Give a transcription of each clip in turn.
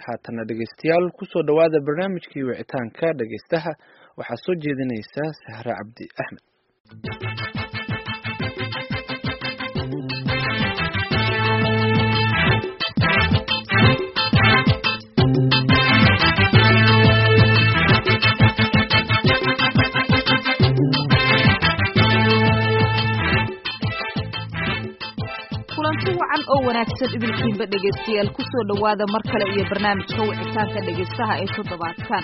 haatana dhegeystayaal kusoo dhowaada barnaamijkii wicitaanka dhegeystaha waxaa soo jeedinaysa sahre cabdi axmed kulanti wacan oo wanaagsan idinkiinba dhegaystayaal kusoo dhowaada mar kale iyo barnaamijka wicitaanka dhegaystaha ee toddobaadkan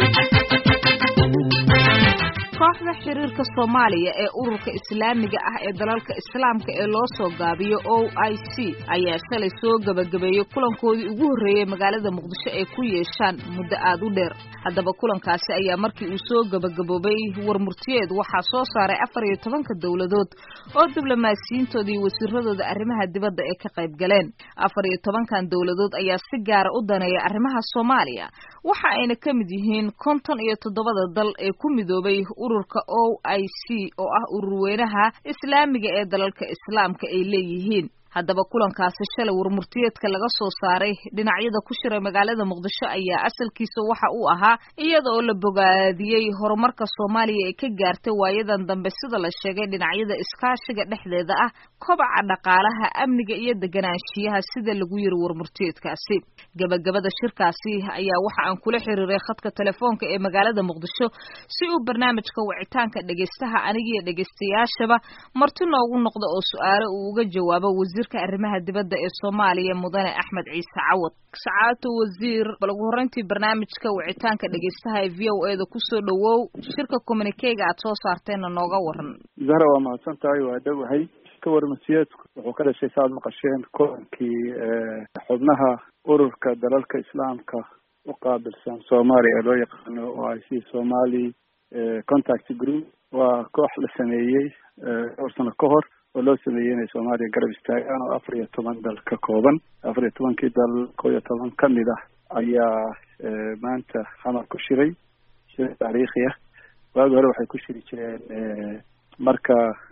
kooxda xiriirka soomaaliya ee ururka islaamiga ah ee dalalka islaamka ee loo soo gaabiyo o i c ayaa shalay soo gebagabeeyey kulankoodii ugu horreeyey magaalada muqdisho ay ku yeeshaan muddo aad u dheer haddaba kulankaasi ayaa markii uu soo gebagaboobay warmurtiyeed waxaa soo saaray afar iyo tobanka dowladood oo diblomaasiyiintooda iyo wasiiradooda arrimaha dibadda ee ka qayb galeen afar iyo tobankan dowladood ayaa si gaara u daneeya arrimaha soomaaliya waxa ayna ka mid yihiin konton iyo toddobada dal ee ku midoobay ururka o i c oo ah ururweynaha islaamiga ee dalalka islaamka ay leeyihiin haddaba kulankaasi shalay warmurtiyeedka laga soo saaray dhinacyada ku shiray magaalada muqdisho ayaa asalkiisa waxa uu ahaa iyada oo la bogaadiyey horumarka soomaaliya ee ka gaartay waayadan dambe sida la sheegay dhinacyada iskaashiga dhexdeeda ah kobaca dhaqaalaha amniga iyo deganaanshiyaha sida lagu yiri warmurtiyeedkaasi gebagabada shirkaasi ayaa waxa aan kula xiriiray khadka telefoonka ee magaalada muqdisho si uu barnaamijka wicitaanka dhegaystaha anigiyo dhegaystayaashaba marti noogu noqda oo su-aale uu uga jawaabo wasiirka arrimaha dibadda ee soomaaliya mudane axmed ciise cawad sacaato wasiir bal ugu horreyntii barnaamijka wicitaanka dhegaystaha ee v o e da kusoo dhowow shirka communikega aad soo saarteenna nooga waran zahra waa mahadsan tahay waa dhowahay ka warmasiyeedku wuxuu ka dhashay saaad maqasheen kulankii xubnaha ururka dalalka islaamka u qaabilsan soomaaliya ee loo yaqaano o i c somali contact group waa koox la sameeyey dhowr sano ka hor oo loo sameeyey inay soomaaliya garab istaagaan oo afar iyo toban dal ka kooban afar iyo tobankii dal kow iyo toban ka mid ah ayaa maanta xamar ku shiray shir taariikhi ah waagi hore waxay ku shiri jireen marka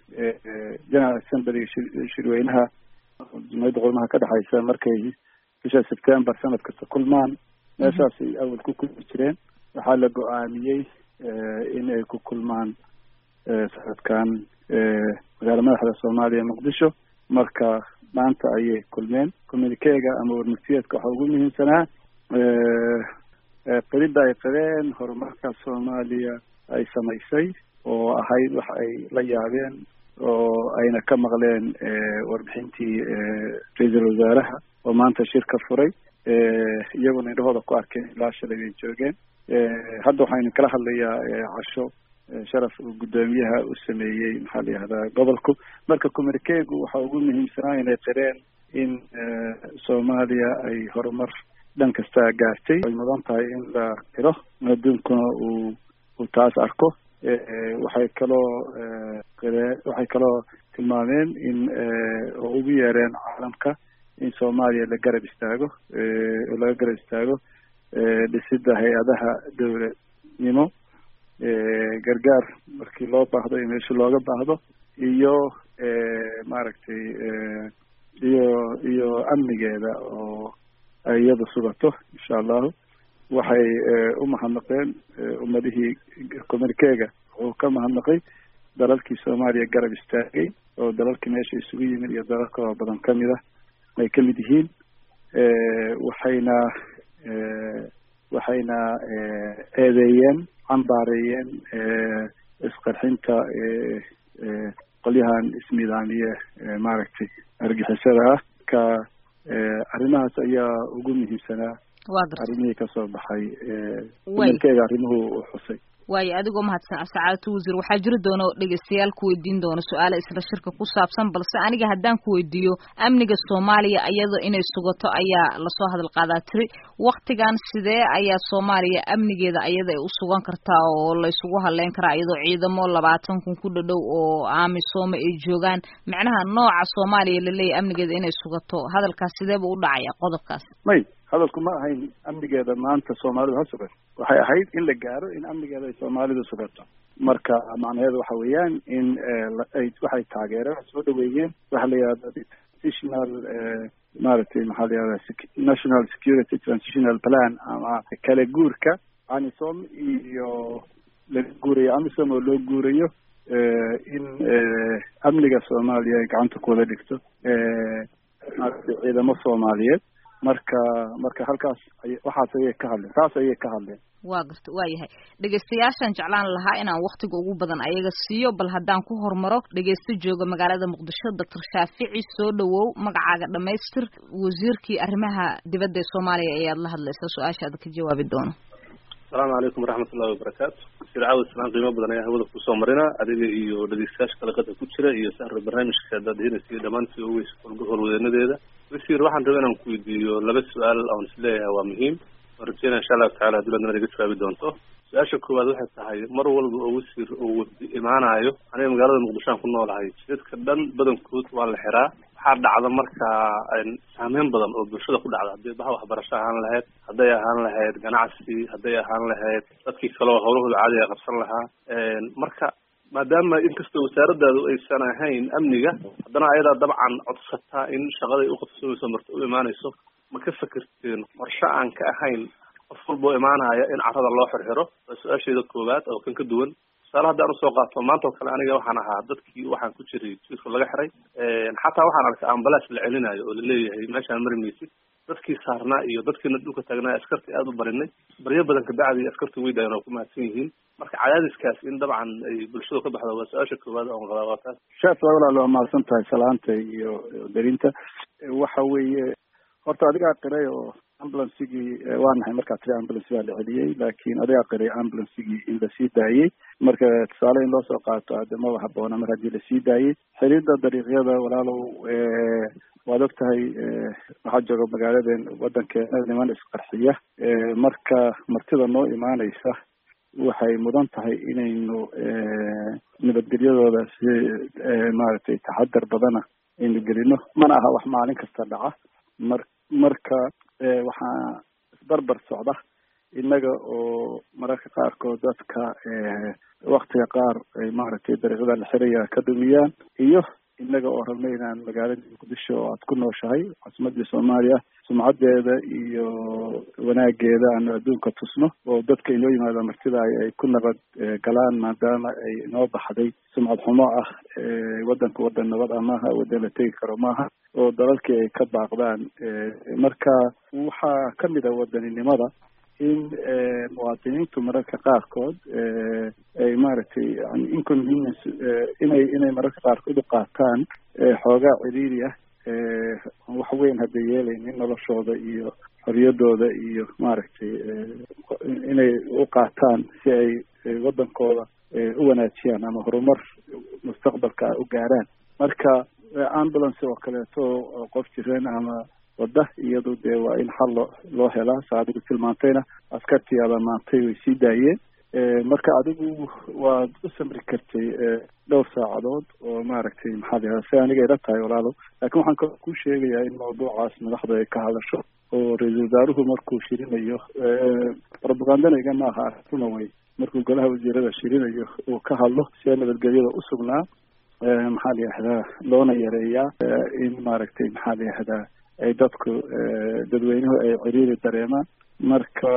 general assemblyga shirweynaha jumhiyadda qurmaha ka dhexaysa markay bisha september sanad kasta kulmaan meeshaasay awal ku kulmi jireen waxaa la go-aamiyey in ay ku kulmaan sanadkan magaala madaxda soomaaliya muqdisho marka maanta ayay kulmeen communikega ama warmurtiyeedka waxaa ugu muhiimsanaa qirida ay qireen horumarka soomaaliya ay samaysay oo ahayd wax ay la yaabeen oo ayna ka maqleen warbixintii ra-iisul wasaaraha oo maanta shir ka furay iyaguna indhahooda ku arkeen ilaa shalay bay joogeen hadda waxaynu kala hadlayaa casho sharaf uu guddoomiyaha u sameeyey maxaa la yihahdaa gobolku marka communikegu waxa ugu muhiimsanaa inay qireen in soomaaliya ay horumar dhan kasta gaartay ay mudan tahay in la qiro adduunkuna uu uu taas arko waxay kaloo qiree waxay kaloo tilmaameen in oo ugu yeereen caalamka in soomaaliya la garab istaago oo laga garab istaago dhisidda hay-adaha dowladnimo gargaar markii loo baahdo iyo meesha looga baahdo iyo maaragtay iyo iyo amnigeeda oo ay iyada sugato insha allahu waxay u mahadnaqeen ummadihii communikega wuxuu ka mahadnaqay dalalkii soomaaliya garab istaagay oo dalalkii meesha isugu yimid iyo dalal kaloo badan kamid ah ay ka mid yihiin waxayna waxayna eedeeyeen cambaareeyeen isqarxinta qolyahan isnidaamiye maaragtay argixisada ah ka arrimahaas ayaa ugu muhiimsanaa arrimihii kasoo baxay communikega arrimuhu u xusay waayo adigoo mahadsan sacaadatu wasiir waxaa jiri doona dhegeystayaal ku weydiin doona su-aale isla shirka ku saabsan balse aniga haddaan ku weydiiyo amniga soomaaliya iyadoo inay sugato ayaa lasoo hadal qaadaa tiri waktigan sidee ayaa soomaaliya amnigeeda ayada ay u sugan kartaa oo laysugu hadleyn karaa iyadoo ciidamo labaatan kun ku dhadhow oo aamisooma ay joogaan macnaha nooca soomaaliya laleeyahy amnigeeda inay sugato hadalkaas sideeba u dhacaya qodobkaas may hadalku ma ahayn amnigeeda maanta soomaalidu ha sugan waxay ahayd in la gaaro in amnigeeda ay soomaalidu sugato marka macnaheedu waxa weeyaan in ay waxay taageereen soo dhaweeyeen waxa la yihahdo transitional maaragtay maxaa la yihahda national security transitional plan ama kala guurka amisom iyo laga guurayo amisom oo loo guurayo in amniga soomaaliya ay gacanta ku wada dhigto maaragtay ciidamo soomaaliyeed marka marka halkaas waxaas ayay ka hadleen taas ayay ka hadleen waa garta waa yahay dhegeystayaashaan jeclaan lahaa inaan waktiga ugu badan ayaga siiyo bal haddaan ku hormaro dhegeysto jooga magaalada muqdisho doctor shaafici soo dhawow magacaaga dhamaystir wasiirkii arrimaha dibadda ee soomaaliya ayaad la hadlaysaa su-aashaada ka jawaabi doono asalaamu calaykum waraxmat ullahi wabarakaatu wasiir caawid islaan qiimo badan ayaa hawada kusoo marina adiga iyo dhegeystayaasha kalaqada ku jira iyo sahra barnaamijka daadhiinaysa dhammaantii ogeys howlwadeenadeeda wasiir waxaan rabay inaan ku weydiiyo laba su-aal oon isleeyahay waa muhiim waan rajeynaya insha allahu tacala hadii ladna naga jawaabi doonto su-aasha koowaad waxay tahay mar walba oo wasiir oo wafdi imaanayo aniga magaalada muqdishoan ku noolahay jidadka dhan badankood waa la xiraa waxaa dhacda markaa saameyn badan oo bulshada ku dhacda hadday baha waxbarasho ahaan lahayd hadday ahaan lahayd ganacsi hadday ahaan lahayd dadkii kaleo howlahooda caadiga qabsan lahaa marka maadaama inkastoo wasaaradaadu aysan ahayn amniga haddana ayadaa dabcan codsataa in shaqaday uqabsoomayso marta u imaanayso ma ka fekerteen qorshe aan ka ahayn qof walba oo imaanaya in carada loo xirxiro waa su-aasheeda koowaad oo kan ka duwan tusaale haddaan usoo qaato maanta oo kale aniga waxaan ahaa dadkii waxaan ku jiray jiirka laga xiray xataa waxaan arkay ambalaas la celinayo oo laleeyahay meeshaan mari maysid dadkii saarnaa iyo dadkiina dhulka taagnaa askartii aada u barinay baryo badan kabacdi askartii way dayan oo ku mahadsan yihiin marka cadaadiskaas in dabcan ay bulshadu ka baxdo waa su-aasha koowaad oon qabaa waa taas shaaf walaal waa mahadsan tahay salaanta iyo darinta waxa weeye horta adigaa qiray oo ambulancigii waa nahay markaa tiri ambulance baa la celiyey laakiin adigaa qiray ambulancigii in lasii daayey marka tusaale in loo soo qaato hadde maba haboona mar haddii lasii daayey xiriirda dariiqyada walaalow waad og tahay waxaa jooga magaaladen waddankeena niman isqarxiya marka martida noo imaanaysa waxay mudan tahay inaynu nabadgelyadooda si maaragtay taxadar badana aynu gelino mana aha wax maalin kasta dhaca mar marka waxaa isbarbar socda innaga oo mararka qaarkood dadka waktiga qaar ay maaragtay dariiqada la xiraya ka dumiyaan iyo innaga oo rabna inaan magaalada muqdisho oo aad ku nooshahay caasimadii soomaaliya sumcadeeda iyo wanaageeda aanu adduunka tusno oo dadka inoo yimaada martida ay ku nabad galaan maadaama ay inoo baxday sumcad xumo ah waddanka waddan nabad ah maaha waddan la tegi karo maaha oo dalalkii ay ka baaqdaan marka waxaa kamid a wadaninimada in muwaadiniintu mararka qaarkood ay maaragtay yani inconvenience inay inay mararka qaarkood u qaataan xoogaa ciriiri ah wax weyn hadda yeelaynin noloshooda iyo xoriyadooda iyo maaragtay inay u qaataan si ay waddankooda u wanaajiyaan ama horumar mustaqbalka u gaaraan marka ambulance oo kaleeto qof jireen ama wadda iyadu dee waa in xal loo loo helaa sa adigu tilmaantayna askartii adamaantay way sii daayeen marka adigu waad u samri kartay dhowr saacadood oo maaragtay maxaa la yihahda si aniga ila tahay walaalow laakiin waxaan kaloo kuu sheegayaa in mawduucaas madaxda ay ka hadasho oo ra-iisul wasaaruhu markuu shirinayo propagandana iga maaha runa way markuu golaha wasiirada shirinayo uu ka hadlo sia nabadgelyada usugnaa maxaa la yihahdaa loona yareeyaa in maaragtay maxaa la yihahdaa ay dadku dadweynuhu ay ciriiri dareemaan marka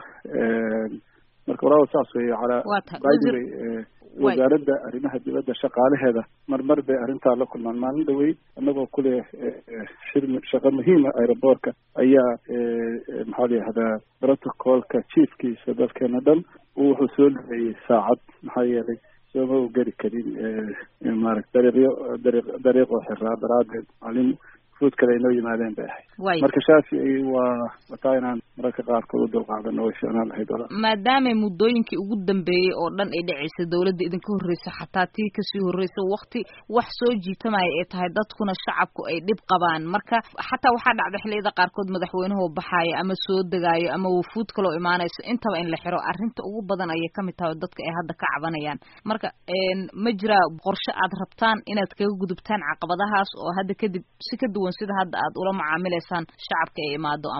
marka walaal saas weeye calaa byway wasaaradda arrimaha dibadda shaqaalaheeda marmar bay arrintaa la kulmaan maalin dhaweyd annagoo kule shir shaqo muhiima aeroboortka ayaa maxaa la yihahdaa protocolka chiefkiisa dalkeena dhan wuxuu soo dhaweeyey saacad maxaa yeelay sooma u geli karin maarata dariiqyo dariiq dariiqoo xiraa daraadeed maalin fuud kale inoo yimaadeen bay ahayd marka shaafici waa wataa inaan mararka qaarkood u dulqaadano way fiicnaan lahayd wala maadaama muddooyinkii ugu dambeeyey oo dhan ay dhacaysay dawladda idinka horreysa xataa tii kasii horreysa wakti wax soo jiitamaya ay tahay dadkuna shacabku ay dhib qabaan marka xataa waxaa dhacda xilliyada qaarkood madaxweynuhu baxaaya ama soo degaayo ama wufuud kaloo imaanayso intaba in la xiro arrinta ugu badan ayay kamid tahay oo dadka ay hadda ka cabanayaan marka ma jiraa qorshe aad rabtaan inaad kaga gudubtaan caqabadahaas oo hadda kadib si ka duwan sida hadda aad ula macaamilaysaan shacabka ay imaado ama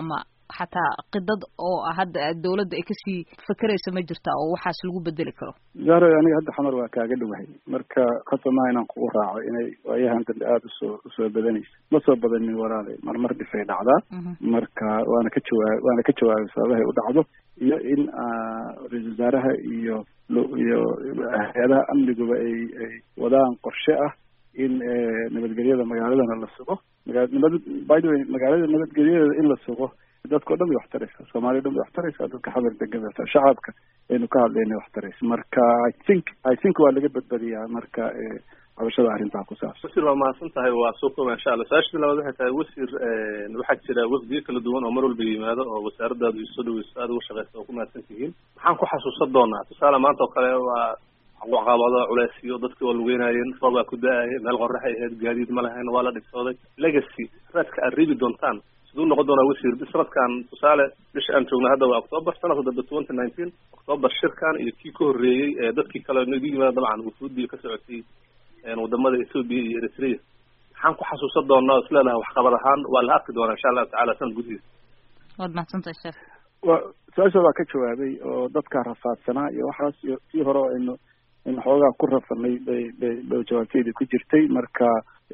xataa qidad oo hadda dawladda ay kasii fekeraysa ma jirta oo waxaas lagu bedeli karo zahra aniga hadda xamar waa kaaga dhowahay marka khasamaha inaan kugu raaco inay waayahan dambe aada usoo usoo badanaysa ma soo badanin walaale marmar dhifay dhacdaa marka waana ka jawaa waana ka jawaabay sababahay u dhacdo iyo in ra-isul wasaaraha iyo iyo hay-adaha amniguba ay ay wadaan qorshe ah in nabadgelyada magaaladana la sugo magaa nabad by the way magaalada nabadgelyadeeda in la sugo dadka o dhan bay wax taraysaa soomaaliya o dhan bay wax taraysaa dadka xamar degan bay shacabka aynu ka hadlayna wax taraysa marka i think i think waa laga badbadiyaa marka qabashada arrintaa ku saabsan wasiir waa mahadsan tahay waa soo kooba insha allah su-aashii labaad waxay tahay wasiir waxaa jira wafdiyo kala duwan oo mar walba yimaado oo wasaaradaadu isoo dhaweyso aada uga shaqeysa oo ku mahadsan tihiin maxaan ku xasuusan doonaa tusaale maanta oo kale waa caqabado culeysyo dadkii waa lugeynayeen roob baa ku da-ayay meel qoraxay ahayd gaadiid ma lahayn waa la dhibsooday legacy raadka aad riibi doontaan siduu noqon doonaa wasiir sanadkan tusaale bisha aan joogna hadda waa october sanadka dambe twenty nineteen october shirkan iyo kii ka horreeyey ee dadkii kale nagu yimaada dabcan wufuudii ka socotay wadamada ethoopia iyo eritrea maxaan ku xasuusan doonaa is leedahay waxqabad ahaan waa la arki doonaa insha allahu tacala sanad gudihiisa waad mahadsantahay sheekh wa su-aasha waa ka jawaabay oo dadka rafaadsanaa iyo waxaas iyo tii hore oo aynu aynu xoogaa ku rafanay bay bay bay jawaabteedii ku jirtay marka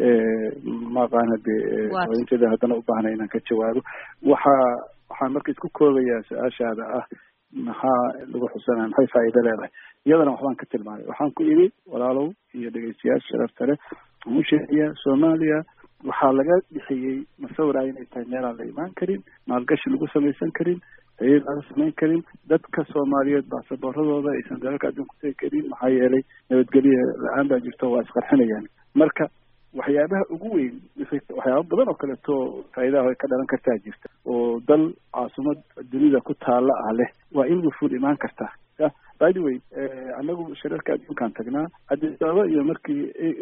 maaqaana de haweenteeda haddana u baahnay inaan ka jawaabo waxa waxaan marka isku koobayaa su-aashaada ah maxaa lagu xusanaya maxay faa'iido leedahay iyadana waxbaan ka tilmaamay waxaan ku idhi walaalow iyo dhegeystayaasha sharafta leh waxaan u sheegayaa soomaaliya waxaa laga dhixiyey masawira inay tahay meelaan la imaan karin maalgashi lagu samaysan karin hayad laga samayn karin dadka soomaaliyeed baasaboorradooda aysan dalalka adduunka tegi karin maxaa yeelay nabadgelya la-aan baa jirto waa isqarxinayaan marka waxyaabaha ugu weyn waxyaaba badan oo kaleeto faa'iidaha ka dhalan kartaa jirta oo dal caasimad dunida ku taala ah leh waa in wufuud imaan kartaa by the way anagu shirarka adduunkaan tagnaa addis ababa iyo markii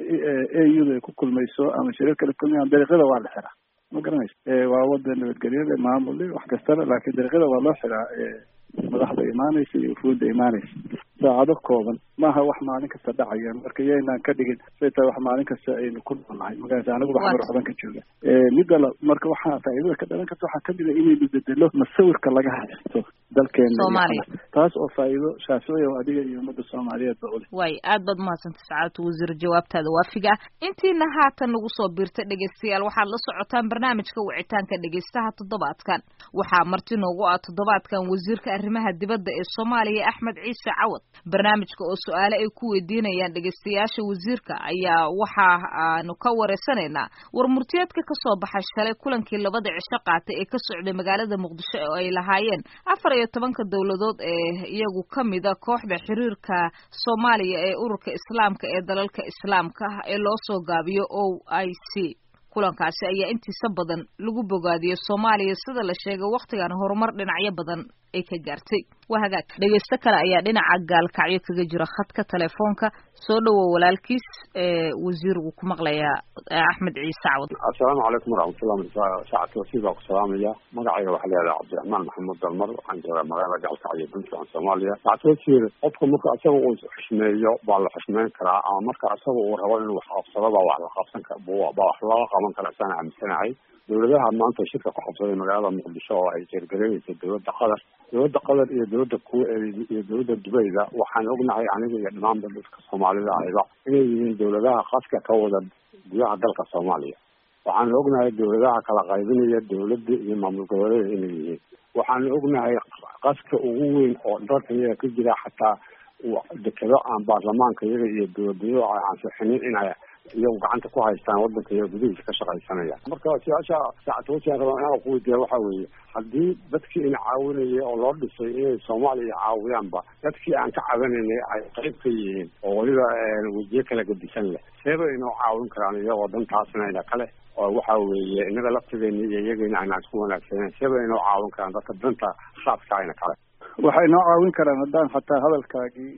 a u da ay ku kulmayso ama shirar kale kulmayaan dariiqyada waa la xiraa ma garanaysa waa wada nabadgelyada maamule wax kastaba laakiin dariiqyada waa loo xiraa madaxda imaanaysa iyo wufuudda imaanaysa saacado kooban maaha wax maalin kasta dhacaya marka yaynaan ka dhigin say tahay wax maalin kasta aynu ku noolnahay markaas anigu waxmar waxban ka jooga midda la marka waxaa faa'iidada ka dhalan karta waxaa kamid a inaynu bedelo masawirka laga haysto dalkeena taas oo faa'iido shaaficiya oo adiga iyo ummadda soomaaliyeed ba uleh way aad baad umahadsantay sacaadatu wasiir jawaabtaada waafiga ah intiina haatan nagu soo biirta dhegeystayaal waxaad la socotaan barnaamijka wicitaanka dhegeystaha toddobaadkan waxaa marti noogu ah toddobaadkan wasiirka arrimaha dibadda ee soomaaliya axmed ciise cawad barnaamijka oo su-aale ay ku weydiinayaan dhegeystayaasha wasiirka ayaa waxa aanu ka wareysanaynaa war murtiyeedka kasoo baxay shalay kulankii labada cisho qaatay ee ka socday magaalada muqdisho oo ay lahaayeen afar iyo tobanka dowladood ee iyagu kamida kooxda xiriirka soomaaliya ee ururka islaamka ee dalalka islaamka ah ee loo soo gaabiyo o i c kulankaasi ayaa intiisa badan lagu bogaadiyey soomaaliya sida la sheegay wakhtigan horumar dhinacyo badan ay ka gaartay waa hagaag dhegeysto kale ayaa dhinaca gaalkacyo kaga jira khadka telefoonka soo dhowow walaalkiis wasiirgu ku maqlayaa axmed ciise cawad assalaamu calaykum waraxmatullah saacadka wasiir baa ku salaamaya magacayga waxaa leedahay cabdiraxmaan maxamuud dalmar waxaan joogaa magaalada gaalkacyo puntland soomaaliya saacadka wasiir qofka marka isaga uu xushmeeyo baa la xushmeyn karaa ama marka isaga uu rabo inuu wax qabsado baa wax la qabsan ka baa wax looga qaban kara isaan aaminsanahay dowladaha maanta shirka ku qabsaday magaalada muqdisho oo ay jeergareynaysa dowladda qatar dowladda qatar iyo dowladda kuwait iyo dowladda dubayda waxaan ognahay aniga iyo dhamaanba dadka soomaalida ahayba inay yihiin dowladaha qaska ka wada gudaha dalka soomaaliya waxaan ognahay dowladaha kala qaybinaya dowladda iyo maamul goboleeda inay yihiin waxaan ognahay qaska ugu weyn oo dalka iyaga ka jira xataa dekado aan baarlamaanka iyaga iyo dowladnimada ay ansixinin inay iyagu gacanta ku haystaan wadanka iyo gudihiisa ka shaqaysanaya marka su-aasha saacadwasiaan rabaa inaan kuweydiiya waxa weeye haddii dadkii ina caawinayay oo loo dhisay inay soomaaliya caawiyaanba dadkii aan ka cabanaynay ay qayb ka yihiin oo weliba wejiye kala gadisan leh seeba inoo caawin karaan iyagoo dantaasnayna kale oo waxa weeye inaga laftigeena iyo iyagayna aynaan isku wanaagsaneyn seeba inoo caawin karaan dadka danta khaaska ayna kale waxay noo caawin karaan haddaan xataa hadalkaagii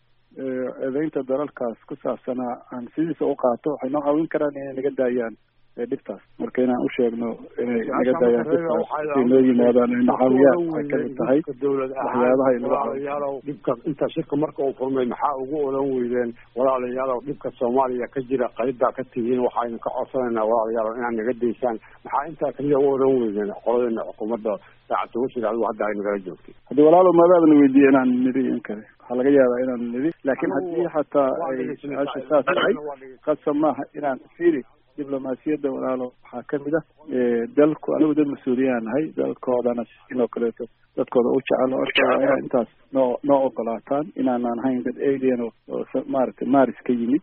eedeynta dalalkaas ku saabsanaa aan sidiisa u qaato waxay noo caawin karaan inay naga daayaan dhibtaas marka inaan u sheegno inay naga daayaan dhibtaas intay noo yimaadaan ay nacaawiyaan waxay kamid tahay waxyaabaha ay naga walaalayaalow dhibka inta shirka marka uu furmay maxaa ugu oran weydeen walaalayaalow dhibka soomaaliya ka jira qaybbaa ka tihiin waxaynu ka codsanaynaa walaalayaalow inaad naga daysaan maxaa intaa kaliya u oran weydeen qoladeena xukuumadda saacadda washir adigu hadda ay nagala joogtay haddii walaalow maadaabana weydiiye inaan nidhi in kale waxaa laga yaabaa inaan nidhi laakiin haddii xataa ay su-aasha saas tahay qasab maaha inaan fiiri diblomaasiyadda walaalo waxaa kamid ah dalku anigu dad mas-uuliyaan nahay dalkoodana sidoo kaleeto dadkooda u jecel orta inaa intaas noo noo ogolaataan inaanaan hayn dad alien oo maaragtay maris ka yimid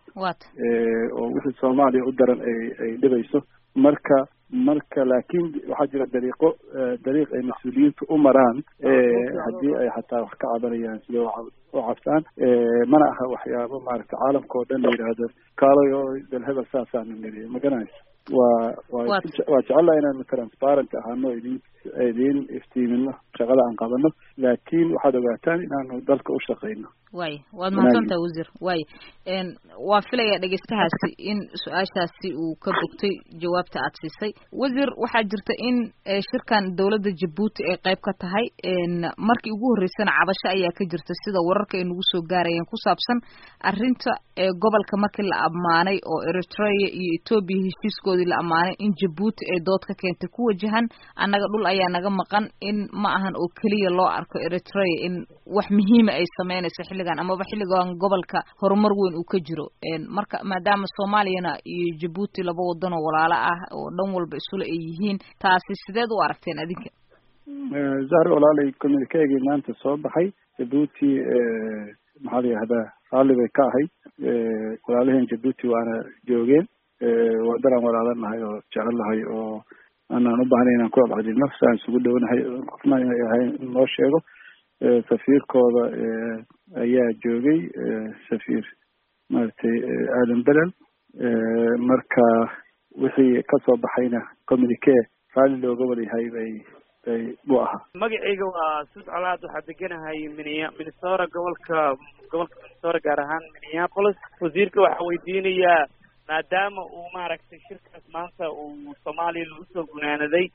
oo wixii soomaaliya u daran ay ay dhibayso marka marka laakiin waxaa jira dariiqo dariiq ay mas-uuliyiintu u maraan haddii ay xataa wax ka cabanayaan sida u cabtaan mana aha waxyaabo maaragtay caalamka oo dhan la yidhaahdo kaalay oo dal hebel saasaanu niri ma garanaysa waa waa waa jecelaha inaanu transparent ahaano idin idin iftiimino shaqada aan qabano laakiin waxaad ogaataan inaanu dalka u shaqeyno way waad mahadsantaha wasiir way waa filaya dhegeystahaasi in su-aashaasi uu ka bogtay jawaabta aad siisay wasiir waxaa jirta in shirkan dowladda jabuuti ay qayb ka tahay markii ugu horreysana cabasho ayaa ka jirta sida wararka ay nagu soo gaarayeen ku saabsan arrinta gobolka markii la ammaanay oo eritrea iyo etoobiya heshiiskoodii la ammaanay in jabuuti ay dood ka keentay ku wajahan annaga dhul ayaa naga maqan in ma ahan oo keliya loo arko eritrea in wax muhiima ay sameynayso xilligan amaba xilligan gobolka horumar weyn uu ka jiro marka maadaama soomaaliyana iyo jabuuti laba wadan oo walaalo ah oo dhan walba isula ay yihiin taasi sideed u aragteen adinka zahra walaalay communikeegii maanta soo baxay jabuuti maxaa la yihahdaa raalli bay ka ahayd walaalaheen jabuuti waana joogeen wadanaan walaalanahay oo jecelahay oo aanaan u bahnay inaan ku abcadino saan isugu dhownahay qofna inay ahayn in loo sheego safiirkooda ayaa joogay safiir maaragtay aadan belel marka wixii kasoo baxayna communique raalli looga wadayahay bay bay buu ahaa magacayga waa suud colaad waxaa deganahay minia minnesota gobolka gobolka minnesota gaar ahaan minneapolis wasiirka waxaa weydiinayaa maadaama uu maaragtay shirkaas maanta uu soomaaliya lagu soo gunaanaday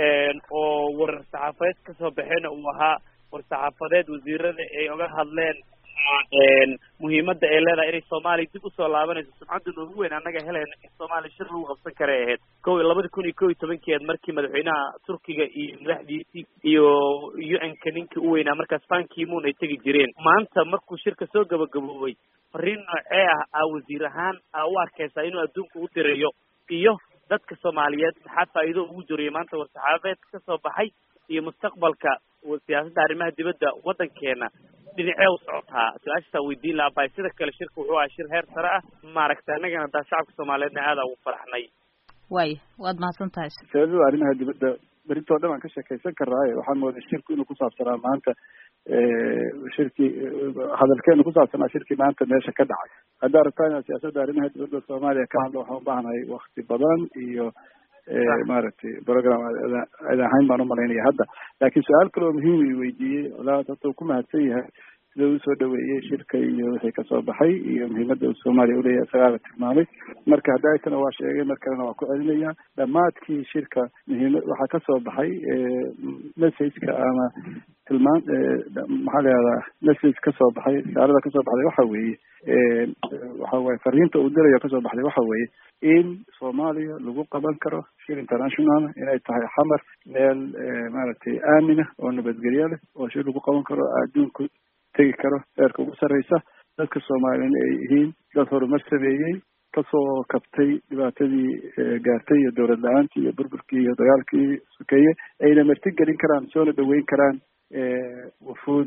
oo warar saxaafadeed kasoo baxeena uu ahaa war saxaafadeed wasiirada ay oga hadleen muhiimadda ay leedahay inay soomaaliya dib usoo laabanayso sumcadda noogu weyn annaga helayna in soomaaliya shir lagu qabsan karay ahayd ko iyo labada kun iyo kow iyo tobankeed markii madaxweynaha turkiga iyo madaxdiisii iyo u n-ka ninkii u weynaa markaas bankimuun ay tegi jireen maanta markuu shirka soo gabagaboobay fariin noocee ah aa wasiir ahaan aa u arkaysaa inuu adduunka u dirayo iyo dadka soomaaliyeed maxaa faa'iido ugu jiriyo maanta war-saxaabeed kasoo baxay iyo mustaqbalka siyaasadda arrimaha dibadda waddankeena dhinacee u socotaa su-aashaasaa weydiin lahaa bay sida kale shirka wuxuu ahaa shir heer sare ah maaragtay annagana hadaa shacabka soomaaliyeedna aada ugu faraxnay waaya waad mahadsan tahay sababada arrimaha dibadda berintoo dhan aan ka sheekaysan karaaye waxaan mooday shirku inuu kusaabsanaa maanta shirkii hadalkeenu kusaabsanaa shirkii maanta meesha ka dhacay haddaa rabtaan inaan siyaasadda arrimaha dibadda soomaaliya ka hadlo waxaan ubaahanay wakti badan iyo maaragtay program ad ahayn baan umalaynaya hadda laakiin su-aal kale oo muhiim i weydiiyey walaad hadda ku mahadsan yahay sida uu soo dhaweeyey shirka iyo wixii kasoo baxay iyo muhiimadda uu soomaaliya uleeyahay isagaala tilmaamay marka hadda aytana waa sheegay mar kalena waa ku celinaya dhammaadkii shirka muhiima waxaa kasoo baxay messageka ama tilmaan maxaa la yihahdaa message kasoo baxay risaalada kasoo baxday waxa weeye waxa waye fariinta uu dirayo kasoo baxday waxa weeye in soomaaliya lagu qaban karo shir international inay tahay xamar meel maaragtay aamina oo nabadgelyo leh oo shir lagu qaban karo adduunku tegi karo heerka ugu sarreysa dadka soomaaliyana ay yihiin dad horumar sameeyey kasoo kabtay dhibaatadii gaartay iyo dowlad la-aantii iyo burburkii iyo dagaalkii sokeeye ayna marti gelin karaan soona dhaweyn karaan wufuud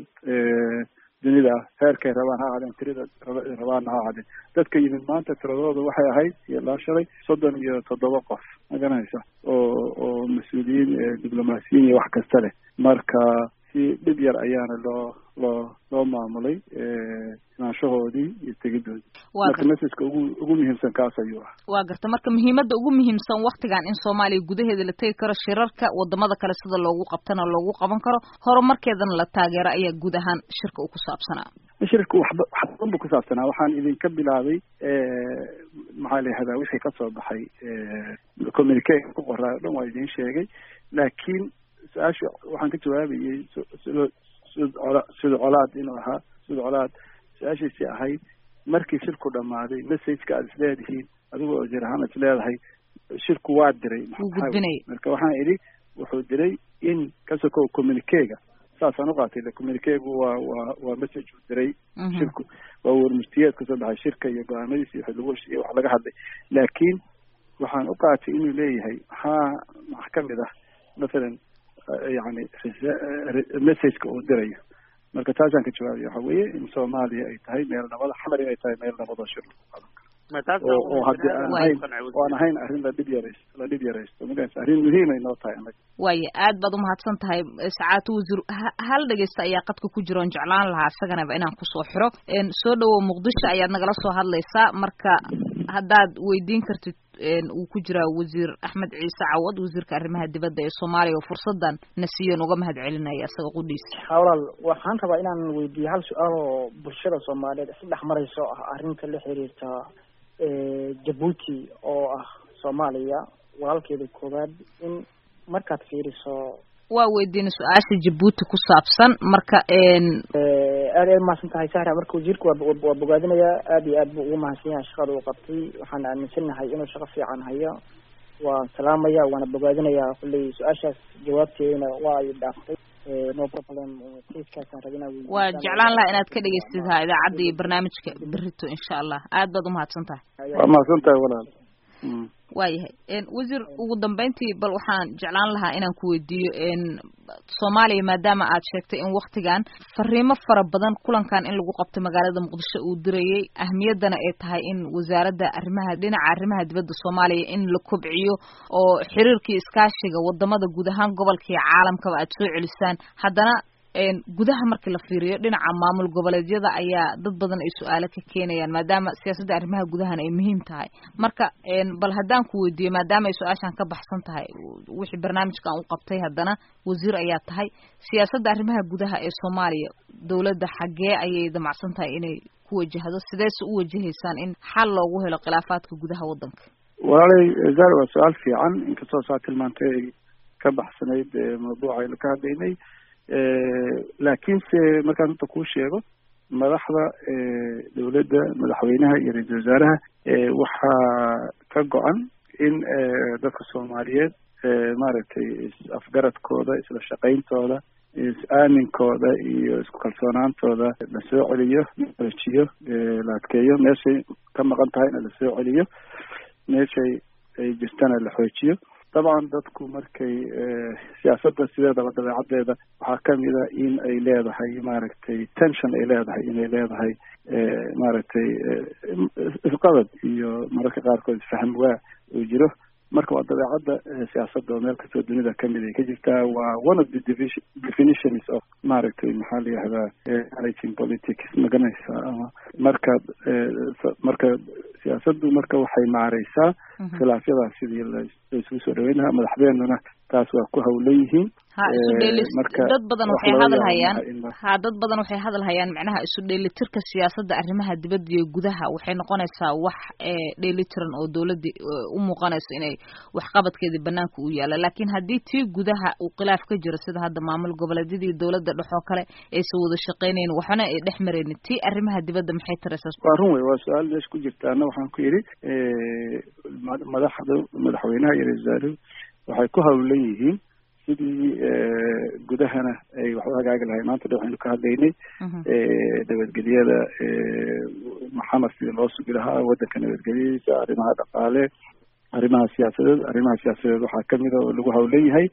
dunida ah heerkay rabaan ha ahaadeen tirada rabaanna ha ahaadeen dadka yimid maanta tiradooda waxay ahayd ilaa shalay soddon iyo toddoba qof ma garanaysa oo oo mas-uuliyiin diblomaasiyiin iyo wax kasta leh marka si dhib yar ayaana loo loo loo maamulay imaanshahoodii iyo tegidoodii marka messageka ugu ugu muhiimsan kaas ayuu ah waa garta marka muhiimadda ugu muhiimsan waktigan in soomaaliya gudaheeda la tegi karo shirarka wadamada kale sida loogu qabtana loogu qaban karo horumarkeedana la taageero ayaa guud ahaan shirka uu ku saabsanaa shirka waxba waxba unbu ku saabsanaa waxaan idinka bilaabay maxaa la yihahdaa wixii kasoo baxay communique ku qoraa o dhan waa idin sheegay laakiin su-aasha waxaan ka jawaabayay sida sida colaad inuu ahaa sida colaad su-aashiisi ahayd markii shirku dhamaaday messageka aad isleedihiin adigoo oo jir ahaan isleedahay shirku waa diray marka waxaan idhi wuxuu diray in kasoko communiquega saasaan uqaatay communiquegu waa waa waa message uu diray shirku waa warmurtiyeed kasoo baxay shirka iyo go-aamadiisa iyo lagu heshiiyey wax laga hadlay laakiin waxaan uqaatay inuu leeyahay maxaa max kamid ah mathalan yani messageka uu dirayo marka taasaan ka jawaabaya waxa weeye in soomaaliya ay tahay meel nabada xamar inay tahay meel nabadoo shir lagu qadan karo oo haddii aan ahayn oo aan ahayn arrin la dhib yaraysto la dhib yaraysto magarasa arrin muhiimay noo tahay anaga waaya aad baad umahadsan tahay sacaatu wasiir hal dhegeysta ayaa qadka ku jira oon jeclaan lahaa isaganaba inaan kusoo xiro soo dhawow muqdisho ayaad nagala soo hadlaysaa marka haddaad weydiin kartid uu ku jiraa wasiir axmed ciise cawad wasiirka arrimaha dibadda ee soomaaliya oo fursadan na siiyan uga mahad celinaya isaga qudhiisa walaal waxaan rabaa inaan weydiiyo hal su-aal oo bulshada soomaaliyeed isla dhex marayso ah arrinta la xiriirta jabuuti oo ah soomaaliya walaalkeeda koowaad in markaad fiiriso waa weydiina su-aasha jabuuti ku saabsan marka aad ay umahadsan tahay sahra marka wasiirka waa waa bogaadinayaa aad iyo aad buu ugu mahadsan yahay shaqada uu qabtay waxaan aaminsanahay inuu shaqo fiican hayo waan salaamaya waana bogaadinayaa kulley su-aashaas jawaabteedana waa ay dhaaftay no problem kaiskaasaan rabinaa waa jeclaan lahaa inaad ka dhegeystid ha idaacadda iyo barnaamijka berito insha allah aad baad umahadsan tahay waa mahadsan tahay walaal waayahay wasiir ugu dambeyntii bal waxaan jeclaan lahaa inaan ku weydiiyo soomaaliya maadaama aad sheegtay in waktigan fariimo fara badan kulankan in lagu qabto magaalada muqdisho uu dirayay ahmiyaddana ay tahay in wasaaradda arrimaha dhinaca arrimaha dibadda soomaaliya in la kobciyo oo xiriirkii iskaashiga wadamada guud ahaan gobolka iyo caalamkaba aad soo celisaan haddana gudaha markii la fiiriyo dhinaca maamul goboleedyada ayaa dad badan ay su-aalo ka keenayaan maadaama siyaasadda arrimaha gudahan ay muhiim tahay marka bal haddaan ku weydiiyo maadaama ay su-aashan ka baxsan tahay wixii barnaamijkan u qabtay haddana wasiir ayaa tahay siyaasadda arrimaha gudaha ee soomaaliya dowladda xaggee ayay damacsan tahay inay ku wajahdo sideese u wajahaysaan in xal loogu helo khilaafaadka gudaha waddanka walaalay zar waa su-aal fiican inkastoo saa tilmaantay ay ka baxsanayd mawduuca aynu ka hadlaynay laakiinse markaan inta kuu sheego madaxda dowladda madaxweynaha iyo ra-iisul wasaaraha waxaa ka go-an in dadka soomaaliyeed maaragtay is-afgaradkooda isla shaqayntooda is-aaminkooda iyo isku kalsoonaantooda la soo celiyo lajiyo la adkeeyo meeshay ka maqan tahayna la soo celiyo meeshay ay jirtana la xoojiyo dabcan dadku markay siyaasadda sideedaba dabeecaddeeda waxaa kamid a in ay leedahay maaragtay tension ay leedahay inay leedahay maaragtay isqabad iyo mararka qaarkood isfahm waa uu jiro marka waa dabeecadda siyaasadda oo meel kastoo dunida kamid ay ka jirtaa waa one of the definitions of maaragtay maxaa la yihahdaa managing politics maganaysa ama marka marka siyaasaddu marka waxay maareysaa khilaafyadaas sidii la isugu soo dhaweyn lahaa madaxdeennuna taas waa ku hawlan yihiin ha isu dheeli dad badan waxay hadal hayaan ha dad badan waxay hadal hayaan macnaha isu dheelitirka siyaasadda arrimaha dibadda iyo gudaha waxay noqonaysaa wax dheelitiran oo dowladda u muuqanayso inay waxqabadkeedii banaanka u yaalla laakiin haddii tii gudaha uu khilaaf ka jiro sida hadda maamul goboleedyadii dowladda dhexoo kale aysan wada shaqeynayn waxna ay dhex maraynin tii arrimaha dibadda maxay taraysaa waa run wey waa su-aal meesha ku jirta ana waxaan ku yidhi madaxda madaxweynaha iyo ra-isul wasaaruhu waxay ku hawlan yihiin sidii gudahana ay wax u hagaagi lahay maanta dha waxaynu ka hadlaynay nabadgelyada maxamed sidii loo sugi lahaa waddanka nabadgelyadiisa arrimaha dhaqaale arrimaha siyaasadeed arrimaha siyaasadeed waxaa kamid a oo lagu hawlan yahay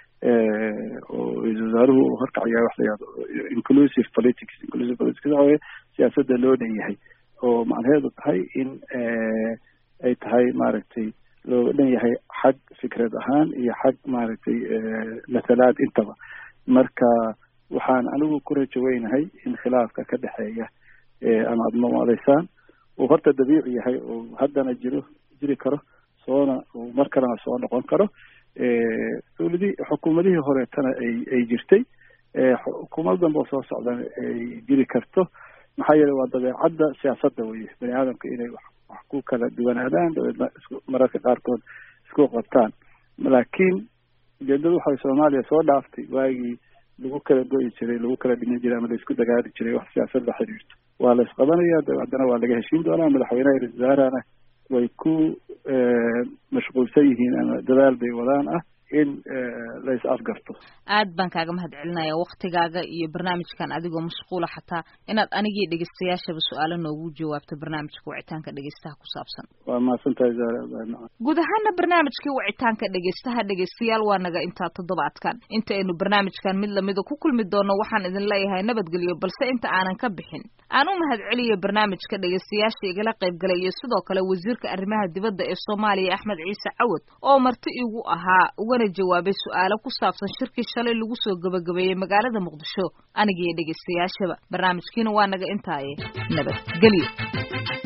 oo ra-isul wasaaruhu uu horkacayaa wax la yihahdo inclusive politics inclusive politics waxa weye siyaasadda loo dhan yahay oo macnaheedu tahay in ay tahay maaragtay looga dhan yahay xag fikrad ahaan iyo xag maaragtay mathalaad intaba marka waxaan anigu ku rajo weynahay in khilaafka ka dhexeeya ama aada mamadaysaan uu horta dabiici yahay oo haddana jiro jiri karo soona mar kalena soo noqon karo dowladii xukuumadihii horeetana ay ay jirtay xukuumad danba oo soo socdana ay jiri karto maxaa yeelay waa dabeecadda siyaasadda weye bani aadamka inay wax wax ku kala duwanaadaan dabeedna isku mararka qaarkood isku qabtaan laakiin ujeedadu waxay soomaaliya soo dhaaftay waagii lagu kala go'i jiray lagu kala dhiman jiray ama laisku dagaali jiray wax siyaasad la xiriirto waa la isqabanaya haddana waa laga heshiin doonaa madaxweynaha ra-isul wasaarahana way ku mashquulsan yihiin ama dadaal bay wadaan ah in la is afgarto aad baan kaaga mahad celinaya waktigaaga iyo barnaamijkan adigoo mashquula xataa inaad anigii dhegeystayaashaba su-aalo noogu jawaabto barnaamijka wicitaanka dhegeystaha ku saabsan waa mahadsantahay guud ahaana barnaamijkii wicitaanka dhegeystaha dhegeystayaal waa naga intaa toddobaadkan inta aynu barnaamijkan mid lamida ku kulmi doono waxaan idin leeyahay nabadgelyo balse inta aanan ka bixin aan u mahad celiyo barnaamijka dhegeystayaasha igala qaybgalay iyo sidoo kale wasiirka arrimaha dibadda ee soomaaliya axmed ciise cawad oo marti igu ahaa ugana jawaabay su-aalo ku saabsan shirkii shalay lagu soo gabagabeeyey magaalada muqdisho anigiiyo dhegeystayaashaba barnaamijkiina waa naga intaaye nabadgelyo